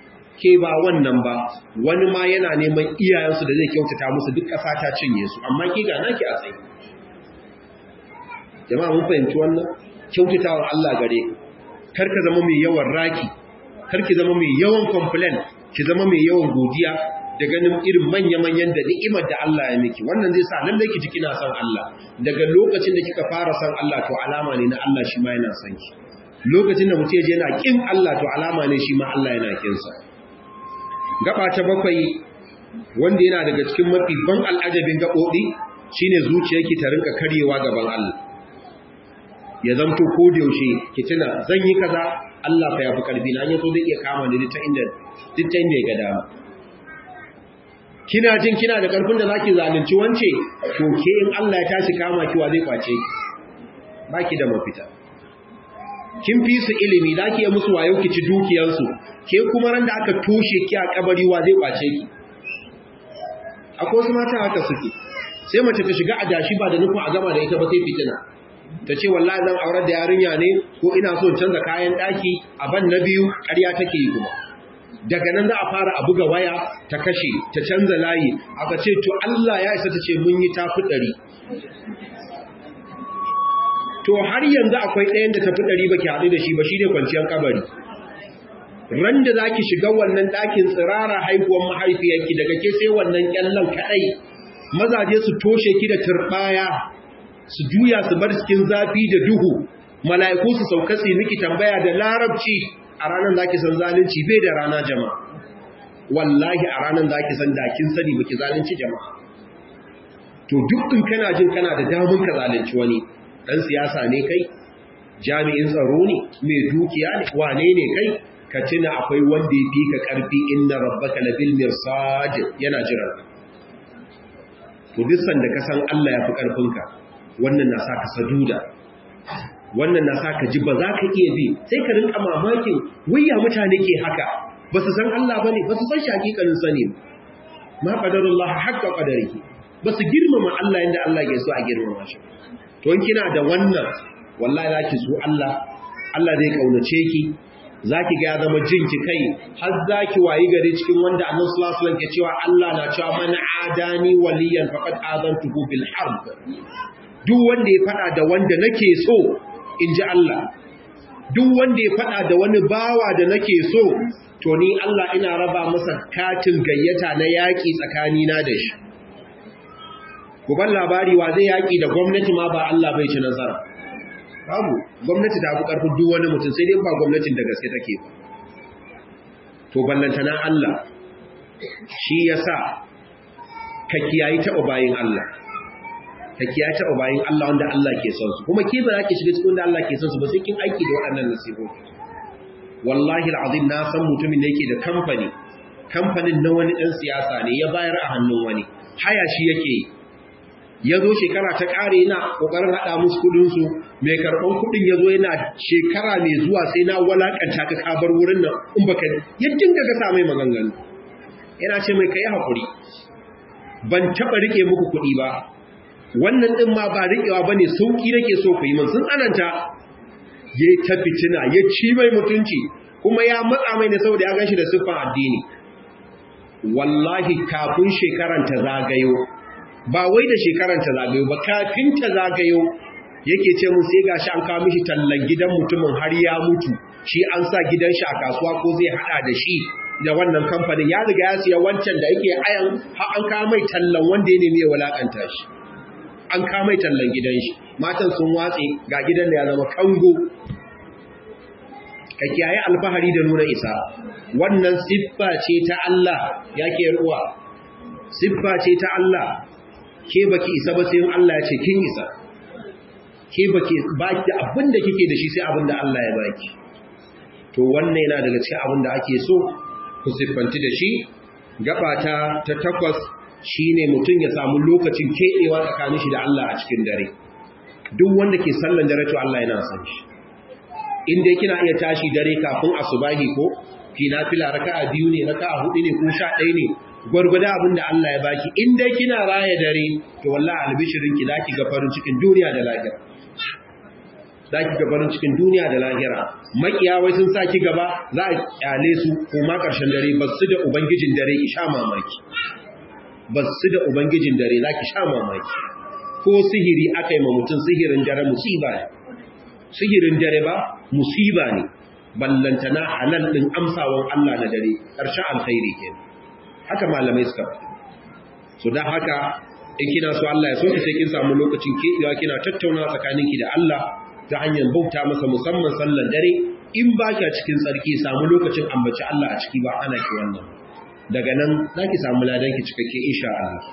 ke ba wannan ba wani ma yana neman iyayensu da zai kyautata musu duk ƙasa ta cinye su amma ki ga naki a tsaye jama'a mun fahimci wannan kyautatawar Allah gare kar ka zama mai yawan raki kar ki zama mai yawan complain ki zama mai yawan godiya da ganin irin manya-manyan da ni'imar da Allah ya miki wannan zai sa lallai ki ji kina son Allah daga lokacin da kika fara son Allah to alama ne na Allah shi ma yana son ki lokacin da mutum yana kin Allah to alama ne shi ma Allah yana kin sa gaba ta bakwai wanda yana daga cikin mafi ban al'ajabin gaɓoɓi shine zuciyarki ta rinka karyewa gaban Allah ya zamto ko da yaushe ki tuna zan yi kaza Allah fa yafi karfi na yaso zai iya kama ni ta inda duk ta inda ya ga dama kina jin kina da karfin da zaki zalunci wance to ke in Allah ya tashi kama ki wa zai kwace ki baki da mafita kin fi su ilimi zaki yi musu wayo ki ci dukiyarsu ke kuma ran da aka toshe ki a kabari wa zai kwace ki akwai wasu mata haka suke sai mace ta shiga adashi ba da nufin a gama da ita ba sai fitina ta ce wallahi zan aurar da yarinya ne ko ina so canza kayan daki a ban na biyu ƙarya take yi kuma daga nan za a fara a buga waya ta kashe ta canza layi aka ce to Allah ya isa ta ce mun yi tafi ɗari to har yanzu akwai ɗayan da tafi ɗari ba ki haɗu da shi ba shi ne kwanciyar kabari ran da za ki shiga wannan ɗakin tsirara haihuwar mahaifiyarki daga ke sai wannan ƙyallon kaɗai mazaje su toshe ki da turɓaya su juya su bar cikin zafi da duhu mala'iku su sauka su miki tambaya da larabci a ranar zaki san zalunci bai da rana jama'a wallahi a ranar zaki san dakin sani baki zalunci jama'a to duk in kana jin kana da damun ka zalunci wani dan siyasa ne kai jami'in tsaro ne mai dukiya ne wane ne kai ka tuna akwai wanda ya fi ka karfi inna rabbaka labil mirsad yana jiran to duk sanda ka san Allah ya fi karfinka wannan na sa ka saduda wannan na sa ka ji ba za ka iya bi sai ka rinka mamakin wayya mutane ke haka ba su san Allah ba ne ba su san shi hakikanin sani ma qadarullah haqqa qadarihi ba su girmama Allah yadda Allah ke so a girmama shi to in kina da wannan wallahi zaki so Allah Allah zai kaunace ki zaki ga ya zama jinki kai har zaki wayi gari cikin wanda Annabi sallallahu alaihi wasallam ke cewa Allah na cewa man adani waliyan faqad adantuhu bil harb duk wanda ya fada da wanda nake so in ji Allah duk wanda ya fada da wani bawa da nake so to ni Allah ina raba masa katin gayyata na yaƙi tsakanina da shi ban labari wa zai yaƙi da gwamnati ma ba Allah bai ci nasara babu gwamnati ta fi ƙarfin duk wani mutum sai dai ba gwamnatin da gaske take ba to ballantana Allah shi yasa ka kiyayi taɓa bayin Allah ka kiya taɓa bayan Allah wanda Allah ke son su kuma ke ba za ki shiga cikin wanda Allah ke son su ba sai kin aiki da waɗannan nasihohi wallahi al'azim na san mutumin da yake da kamfani kamfanin na wani ɗan siyasa ne ya bayar a hannun wani haya shi yake ya zo shekara ta ƙare yana ƙoƙarin haɗa musu kuɗinsu mai karɓan kuɗin ya zo yana shekara mai zuwa sai na walaƙanta ka kabar wurin nan in baka ya dinga gasa mai maganganu yana ce mai kai haƙuri ban taɓa riƙe muku kuɗi ba wannan ɗin ma ba riƙewa ba ne sauƙi nake so ku yi min sun tsananta ya yi ta fitina ya ci mai mutunci kuma ya matsa mai ne saboda ya gan shi da siffan addini wallahi kafin shekaran ta zagayo ba wai da shekaran ta zagayo ba kafin ta zagayo yake ce mun sai gashi an kawo mishi tallan gidan mutumin har ya mutu shi an sa gidan shi a kasuwa ko zai hada da shi da wannan kamfanin ya riga ya siya wancan da yake ayan har an kawo mai tallan wanda ya nemi ya walakanta shi an kamai tallan gidan shi matan sun watse ga gidan da ya zama kango ka kiyaye alfahari da nuna isa wannan siffa ce ta Allah yake ruwa siffa ce ta Allah ke baki isa ba sai Allah ya ce kin isa ke baki baki abin da kike da shi sai abin da Allah ya baki to wannan yana daga cikin abin da ake so ku siffanti da shi gabata ta takwas shi ne mutum ya samu lokacin keɓewa tsakanin shi da Allah a cikin dare duk wanda ke sallan dare to Allah yana san shi inda kina iya tashi dare kafin asubahi ko ki nafila raka'a biyu ne raka'a hudu ne ko sha ɗaya ne gwargwada abin da Allah ya baki in dai kina raya dare to wallahi albishirin ki zaki ga farin cikin duniya da lafiya za ki ga farin cikin duniya da lahira makiya wai sun sa ki gaba za a kyale su kuma ƙarshen dare ba su da ubangijin dare ki sha mamaki ba su da ubangijin dare za ki sha mamaki ko sihiri aka yi ma mutum sihirin dare musiba ne sihirin dare ba musiba ne ballantana halal ɗin amsawan Allah na dare ƙarshen alkhairi ke haka malamai suka faɗi so don haka in kina so Allah ya so ki sai kin samu lokacin keɓewa kina tattauna tsakaninki da Allah ta hanyar bauta masa musamman sallan dare in ba kya cikin tsarki samu lokacin ambaci Allah a ciki ba ana ki wannan daga nan za ki samu ladanki cikakke insha Allah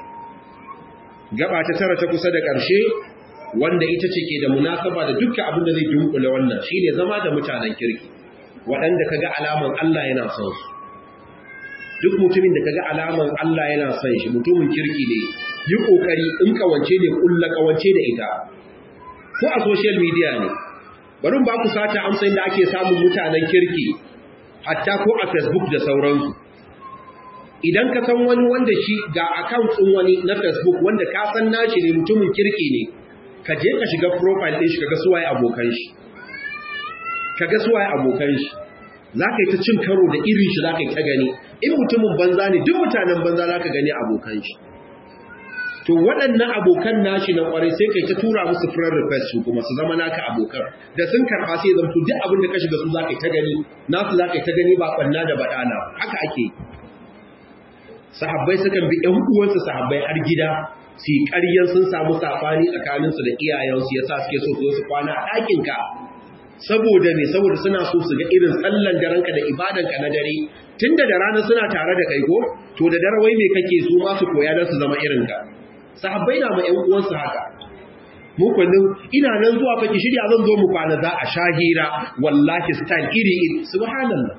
gaba ta tara ta kusa da ƙarshe wanda ita ce ke da munasaba da dukkan abin da zai dunkule wannan shine zama da mutanen kirki waɗanda kaga alaman Allah yana son su duk mutumin da kaga alaman Allah yana son shi mutumin kirki ne yi kokari in kawance ne kulla kawance da ita ko a social media ne bari ba ku sata amsa inda ake samun mutanen kirki hatta ko a Facebook da sauransu idan ka san wani wanda shi ga account ɗin wani na Facebook wanda ka san nashi ne mutumin kirki ne ka je ka shiga profile ɗin shi kaga suwaye abokan shi kaga suwaye abokan shi za ka yi ta cin karo da irin shi za ka yi ta gani in mutumin banza ne duk mutanen banza za ka gani abokan shi to waɗannan abokan nashi na ƙwarai sai kai ta tura musu friend request su kuma su zama naka abokan da sun karɓa sai zamto duk abin da ka shiga su za ka yi ta gani nasu za ka yi ta gani ba ɓanna da baɗana haka ake sahabbai sukan bi ɗan uwansu sahabbai har gida su yi ƙaryan sun samu saɓani tsakaninsu da iyayensu ya sa suke so su su kwana a ɗakinka saboda ne saboda suna so su ga irin sallan daranka da ibadanka na dare tunda da rana suna tare da kai ko to da dare wai me kake su ma su koya don su zama irin ka sahabbai na ma ƴan uwansu haka mu kullum ina nan zuwa faki shirya zan zo mu kwana za a shahira wallahi style iri iri subhanallah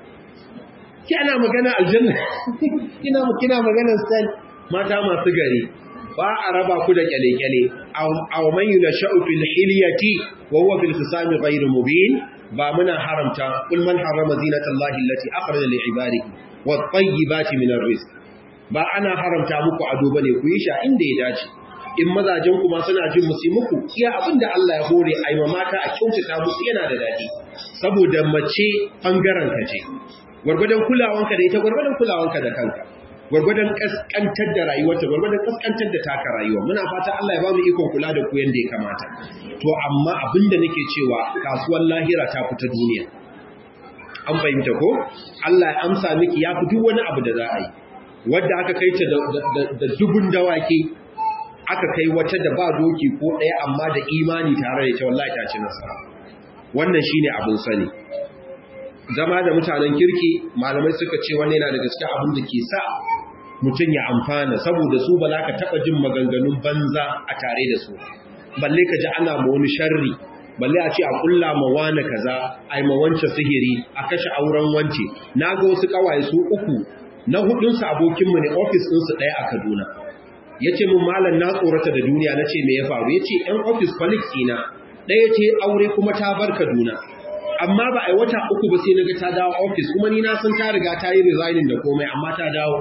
ki ana magana aljanna kina kina magana style mata masu gari ba a raba ku da kyale-kyale aw man yunasha'u fil hilyati wa huwa fil khisami ghayr mubin ba muna haramta kul man harrama zinatallahi allati akhraja li ibadihi wat tayyibati min arrizq ba ana haramta muku ado bane ku yi sha inda ya dace in mazajen kuma suna jin musu muku iya abinda Allah ya hore ai mata a kyautata musu yana da dadi saboda mace bangaren ka ce gwargwadon kulawanka da ita gwargwadon kulawanka da kanka gwargwadon kaskantar da rayuwarta gwargwadon kaskantar da taka rayuwa muna fata Allah ya ba mu ikon kula da ku yanda ya kamata to amma abinda nake cewa kasuwar lahira ta fita duniya an fahimta ko Allah ya amsa miki ya fi duk wani abu da za a yi wadda aka kai ta da dubun dawaki aka kai wata da ba doki ko ɗaya amma da imani tare da ita wallahi ta ci nasara wannan shine abin sani zama da mutanen kirki malamai suka ce wannan yana da gaske abin da ke sa mutum ya amfana saboda su ba za ka taɓa jin maganganun banza a tare da su balle ka ji ana ma wani sharri balle a ce a kulla ma wani kaza a yi ma wance sihiri a kashe auren wance na ga wasu kawaye su uku na hudunsu abokinmu ne ofis ɗinsu ɗaya a kaduna ya ce mun malam na tsorata da duniya na ce me ya faru ya ce ‘yan ofis colleagues ina ɗaya ce aure kuma ta bar kaduna amma ba a yi wata uku ba sai na ga ta dawo ofis kuma ni na san ta riga ta yi resigning da komai amma ta dawo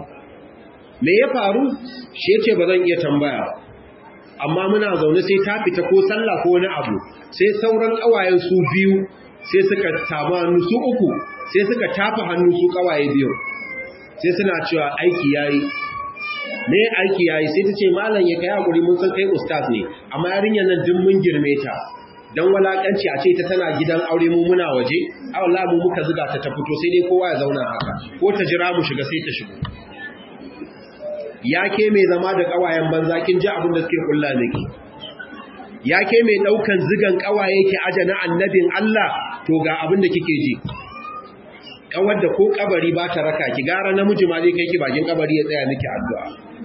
me ya faru shi ya ce ba zan iya tambaya ba amma muna zaune sai ta fita ko sallah ko wani abu sai sauran ƙawayen su biyu sai suka tabu hannu su uku sai suka tafa hannu su ƙawaye biyu sai suna cewa aiki yayi me aiki yayi sai ta ce malam ya kai hakuri mun san kai ustaz ne amma yarinyar nan din mun girme ta dan walakanci a ce ta tana gidan aure mu muna waje a wallahi mu muka zuga ta ta fito sai dai kowa ya zauna haka ko ta jira mu shiga sai ta shigo ya ke mai zama da kawayen banza kin ji abin da suke kulla miki ya ke mai daukan zigan kawaye ki aje na annabin Allah to ga abin da kike ji kawar da ko kabari ba ta raka ki gara namiji ma zai kai ki bakin kabari ya tsaya miki addu'a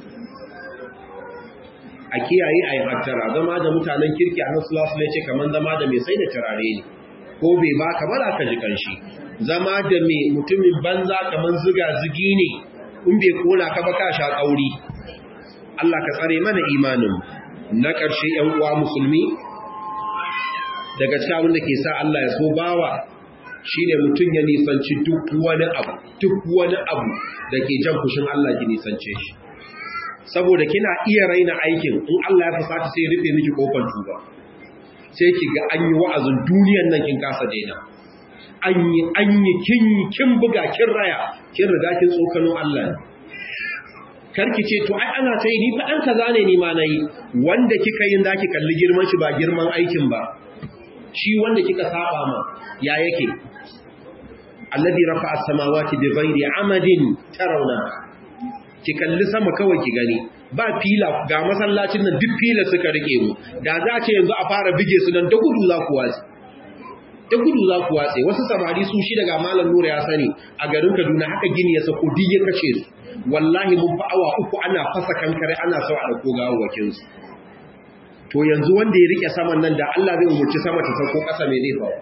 a kiyaye ayi hattara zama da mutanen kirki a nasu lasu ne ce kaman zama da mai sai da turare ne ko bai ba ka ba ka ji kanshi zama da mai mutumin banza kaman ziga zigi ne in bai kona ka ba ka sha kauri Allah ka tsare mana imanin na ƙarshe ‘yan uwa musulmi daga cikin abin da ke sa Allah ya so bawa shi ne mutum ya nisanci duk wani abu duk wani abu da ke jan kushin Allah ki nisance shi saboda kina iya raina aikin in Allah ya fasata sai rufe miki kofar tuba sai ki ga an yi wa'azin duniyan nan kin kasa daina an yi an yi kin kin buga kin raya kin riga kin tsokano Allah karki ce to ai ana ta yi ni fa dan kaza ne ni ma nayi wanda kika yin zaki kalli girman shi ba girman aikin ba shi wanda kika saba ma ya yake alladhi rafa'a as-samawati bighairi amadin tarawna ki kalli sama kawai ki gani ba fila ga masallacin nan duk fila suka rike mu da za ce yanzu a fara bige su nan da gudu za ku watsi da gudu za ku watsi wasu samari su shi daga malam nura ya sani a garin kaduna haka gini ya sako duk ya kashe su wallahi mun fa awa uku ana fasa kankare ana so a dauko gawawakin su to yanzu wanda ya rike saman nan da Allah zai umurci sama ta sauko kasa me zai faru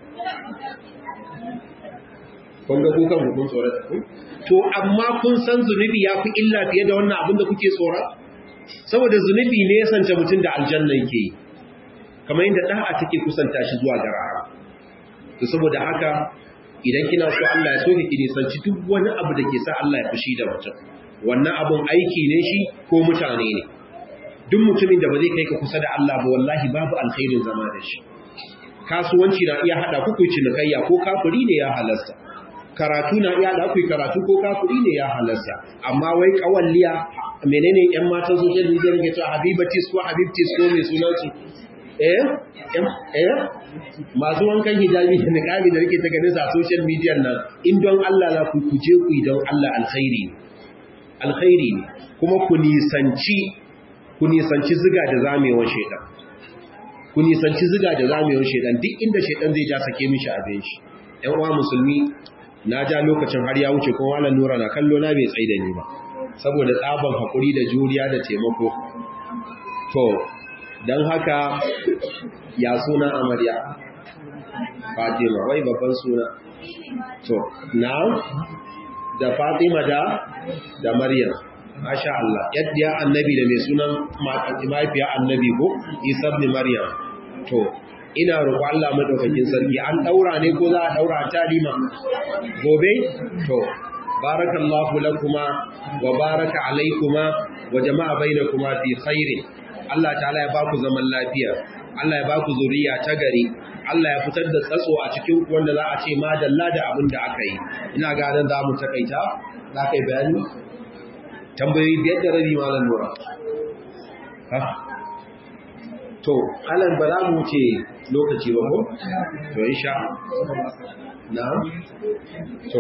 kun ga kukan hukun tsorata ku to amma kun san zunubi ya fi illa fiye da wannan abin da kuke tsora saboda zunubi ne ya sance mutum da aljanna yake yi kamar yadda da'a take kusanta shi zuwa ga rahama to saboda haka idan kina so Allah ya soke ki nisanci duk wani abu da ke sa Allah ya fushi da mutum wannan abun aiki ne shi ko mutane ne duk mutumin da ba zai kai ka kusa da Allah ba wallahi babu alkhairin zama da shi kasuwanci na iya hada ku ku cinikayya ko kafiri ne ya halasta karatu na iya da ku karatu ko kafiri ne ya halasta amma wai kawalliya menene yan matan social media ne cewa habibatis ko habibtis ko mai sunan su eh eh masu wankan hijabi da niqabi da rike ta ganin sa social media nan in don Allah za ku kuje ku don Allah alkhairi alkhairi ne kuma ku nisanci ku nisanci ziga da zamewar shedan ku nisanci ziga da zamewar shedan duk inda shedan zai ja sake mishi abin shi ƴan uwa musulmi na ja lokacin har ya wuce kuma wannan nura na kallo na bai tsaida ni ba saboda tsaban hakuri da juriya da taimako to dan haka ya suna amarya Fatima wai babban suna to na da Fatima da da Maryam masha Allah yadda annabi da mai sunan mahaifiya annabi ko Isa ibn Maryam to ina roƙo Allah madaukakin sarki an daura ne ko za a daura ta lima gobe to barakallahu lakuma wa baraka alaikuma wa jama'a bainakuma fi khairin Allah ta'ala ya baku zaman lafiya Allah ya baku zuriya ta gari Allah ya fitar da tsatso a cikin wanda za a ce madalla da abin da aka yi ina ga nan za mu takaita za ka yi bayani tambayoyi biyar da rabi malam nura to alan ba za mu wuce lokaci ba ko to insha na to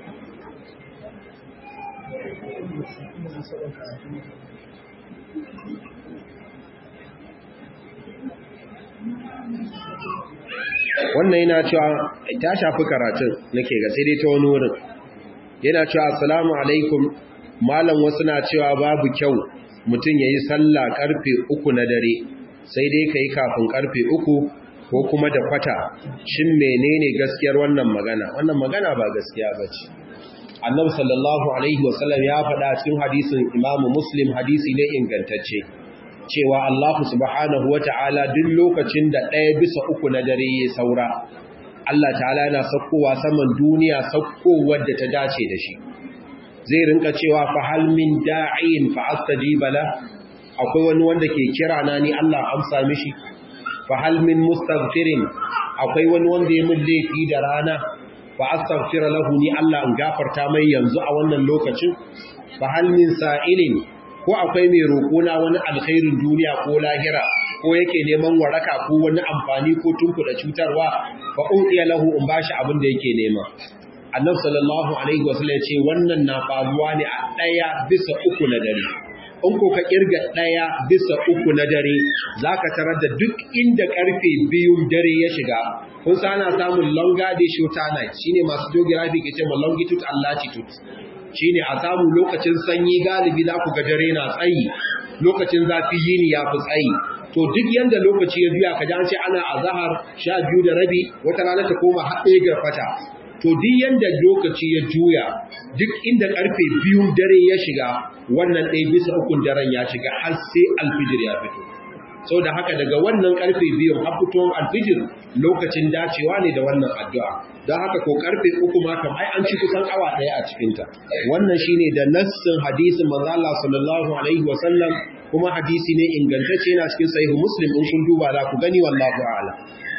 wannan yana cewa ta shafi karatun nake ga sai dai ta wani wurin yana cewa assalamu alaikum malam wasu na cewa babu kyau mutum ya yi sallah karfe uku na dare sai dai ka yi kafin karfe uku ko kuma da kwata shin menene gaskiyar wannan magana wannan magana ba gaskiya ba ce annabi sallallahu alaihi wasallam ya faɗa cikin hadisin imamu muslim hadisi ne ingantacce cewa Allah subhanahu wa ta'ala duk lokacin da ɗaya bisa uku na dare ya saura Allah ta'ala yana saukowa saman duniya saukowar da ta dace da shi zai rinka cewa fa hal min da'in fa astajiba la akwai wani wanda ke kira na ni Allah amsa mishi fa hal min mustaghfirin akwai wani wanda ya min laifi da rana fa astaghfira lahu ni Allah in gafarta mai yanzu a wannan lokacin fa hal min sa'ilin ko akwai mai roƙona wani alkhairin duniya ko lahira ko yake neman waraka ko wani amfani ko tunkuda cutarwa fa udiya lahu in bashi abin da yake nema annabi sallallahu alaihi wasallam ya ce wannan na faruwa ne a daya bisa uku na dare in ko ka kirga daya bisa uku na dare zaka tarar da duk inda karfe biyun dare ya shiga kun san ana samun longer day shorter night shine masu geography ke cewa longitude and latitude shine a samu lokacin sanyi galibi za ku ga dare na tsayi lokacin zafi yini ya fi tsayi to duk yanda lokaci ya biya ka ji an ce ana azahar sha biyu da rabi wata rana ta koma haɗe ga fata to duk yanda lokaci ya juya duk inda karfe biyun dare ya shiga wannan ɗaya bisa ukun daren ya shiga har sai alfijir ya fito sau da haka daga wannan karfe biyun har fitowar alfijir lokacin dacewa ne da wannan addu'a don haka ko karfe uku ma kam ai an ci kusan awa ɗaya a cikinta wannan shine da nassin hadisin manzo Allah sallallahu alaihi wasallam kuma hadisi ne ingantacce yana cikin sahihu muslim in kun duba za ku gani wallahu a'lam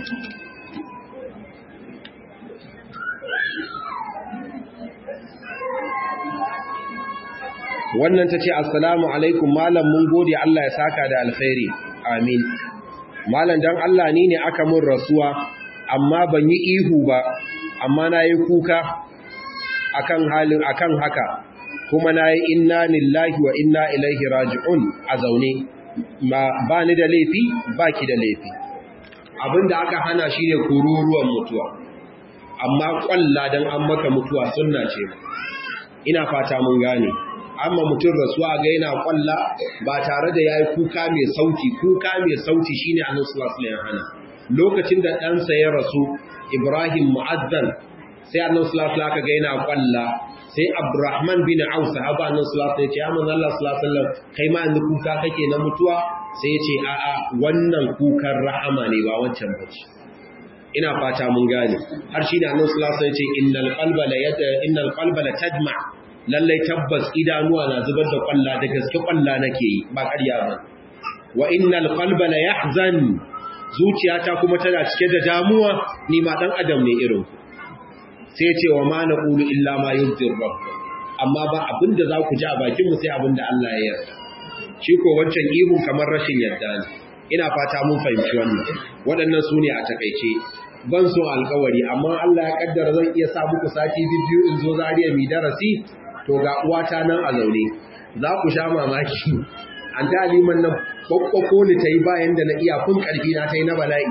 wannan ta ce assalamu alaikum malam mun gode Allah ya saka da alkhairi amin malam dan Allah ni ne aka mun rasuwa amma ban yi ihu ba amma na yi kuka akan halin akan haka kuma na yi inna lillahi wa inna ilaihi raji'un a zaune ba ni da laifi ba ki da laifi abinda aka hana shi ne kururuwan mutuwa amma kwalla don an maka mutuwa sunna ce ina fata mun gane amma mutum rasuwa ga yana kwalla ba tare da yayi kuka mai sauti kuka mai sauti shine annabi sallallahu alaihi hana lokacin da ɗansa ya rasu Ibrahim mu'azzan sai annabi sallallahu alaihi ga yana kwalla sai Abdurrahman bin Auf sahaba annabi sallallahu alaihi ya ce ya manzo Allah sallallahu alaihi kai ma yanzu kuka kake na mutuwa sai ya ce a'a wannan kukan rahama ne ba wancan bace ina fata mun gane har shi ne annabi sallallahu alaihi wasallam ya ce innal qalba la yata innal qalba la tajma lallai tabbas idanuwa na zubar da kwalla da gaske kwalla nake yi ba ƙarya ba wa innal qalba la yahzan zuciyata kuma tana cike da damuwa ni ma dan adam ne irin ku sai ce wa ma naqulu illa ma yurdi rabb amma ba abinda za ku ji a bakin mu sai abinda Allah ya yarda shi ko wancan ihun kamar rashin yarda ne ina fata mun fahimci wannan waɗannan su ne a takaice ban so alkawari amma Allah ya kaddara zan iya sa muku sati biyu in zo zariya mi darasi to ga uwata nan a zaune za ku sha mamaki an ta liman nan kwakwako ni ta yi bayan da na iya kun karfi na ta yi na bala'i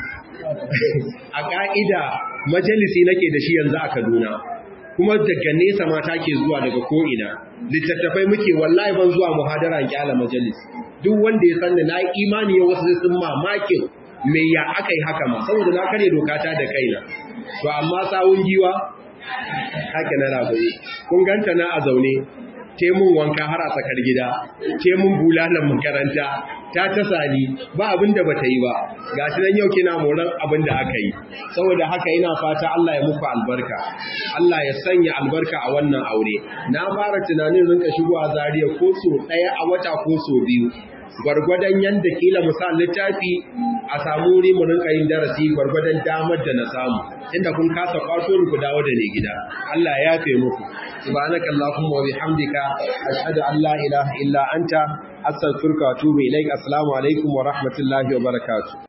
a ka'ida majalisi nake da shi yanzu a kaduna kuma daga nesa mata ke zuwa daga ko'ina littattafai muke wallahi ban zuwa muhadara kyala majalis duk wanda ya sanni na imani ya wasu sun mamakin me ya aka yi haka ma saboda na kare dokata da kaina to amma sawun giwa haka na ragoyi kun ganta na a zaune te mun wanka har a tsakar gida te mun bulalan makaranta ta tasa ni ba abin da bata yi ba gashi nan yau kina moran abin da aka yi saboda haka ina fata Allah ya muku albarka Allah ya sanya albarka a wannan aure na fara tunanin rinka shigowa zariya ko so daya a wata ko so biyu gwargwadon yanda kila misal littafi a samu wuri mu rinka yin darasi gwargwadon damar da na samu inda kun kasa kwato ku dawo da ne gida Allah ya yafe muku subhanaka allahumma wa bihamdika ashhadu an la ilaha illa anta astaghfiruka wa atubu ilaik assalamu alaikum wa rahmatullahi wa barakatuh